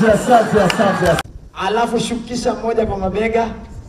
asante, asante, asante. alafu shukisha mmoja kwa mabega,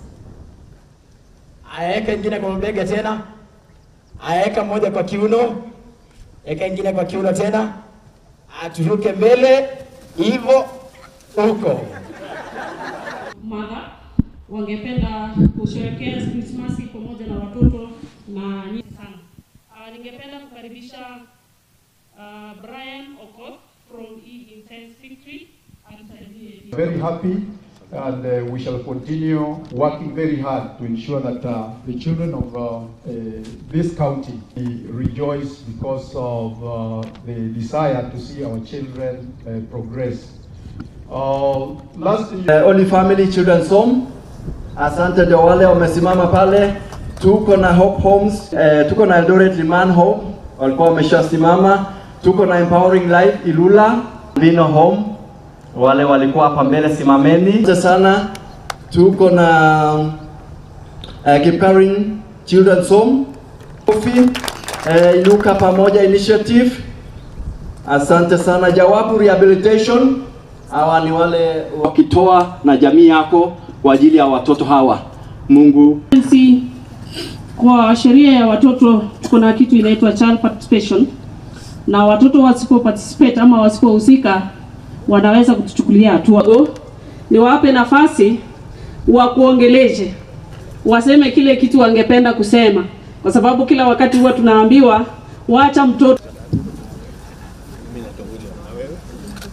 aweka ingine kwa mabega tena, aweka mmoja kwa kiuno, weka ingine kwa kiuno tena, aturuke mbele hivyo huko. mother wangependa kusherehekea Krismasi pamoja na watoto na nyinyi sana. Uh, ningependa kukaribisha uh, Brian Okoth from E Intense Victory atusaidie. Very happy and uh, we shall continue working very hard to ensure that uh, the children of uh, uh, this county rejoice because of uh, the desire to see our children uh, progress. Uh, last Uh, Only Family Children's Home. Asante ndio wale wamesimama pale. Tuko na Hope Homes, eh, tuko na Eldoret Liman Home walikuwa wameshasimama. Tuko na Empowering Life Ilula, Lino Home wale walikuwa hapa mbele, simameni. Asante sana. Tuko na uh, Kipkarin Children's Home, Kofi, eh, Inuka Pamoja Initiative. Asante sana. Jawabu Rehabilitation, hawa ni wale wakitoa na jamii yako kwa ajili ya watoto hawa. Mungu Si kwa sheria ya watoto kuna kitu inaitwa child participation, na watoto wasipo participate ama wasipohusika wanaweza kutuchukulia hatua. Niwape nafasi wa kuongeleshe, waseme kile kitu wangependa kusema, kwa sababu kila wakati huwa tunaambiwa wacha mtoto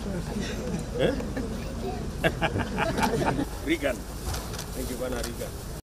Regan. Thank you bwana Regan.